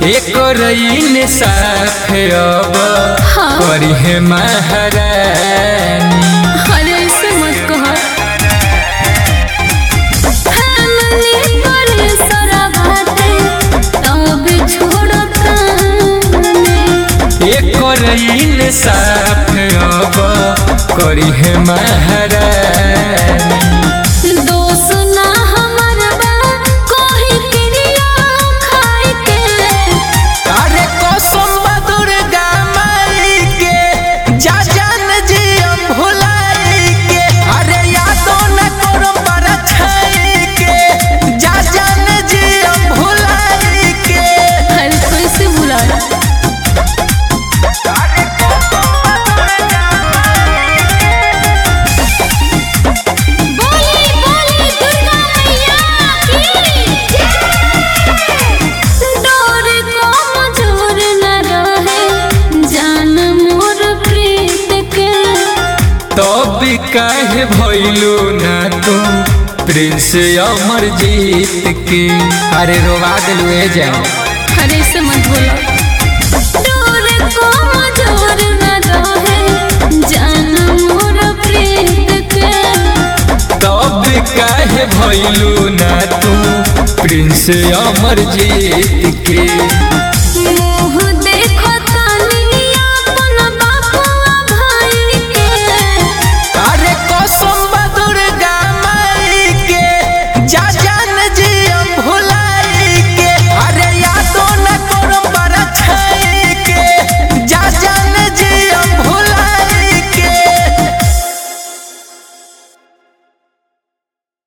एक रईन साफ अब हाँ। करी है महारानी अरे ऐसे मत कहो हमने करे सारा बातें तब छोड़ता एक रईन साफ अब करी है महारानी दोष ना हमर बा कोही क्रिया खाई के अरे कसम बा दुर्गा माई के जा जान जी हम भुलाई के अरे यादो न करो पर छाई के जा जान जी हम भुलाई के हर कोई से बुला बोली बोली दुर्गा मैया की डोर को मजूर न रहे जान मोर प्रीत के तब काहे भइलू ना तू प्रिंस अमर जीत के अरे रोवा दिलू ए जाओ अरे से मत बोलो डोर को मजूर न रहे जान मोर प्रीत के तब काहे भइलू ना तू प्रिंस अमर जीत के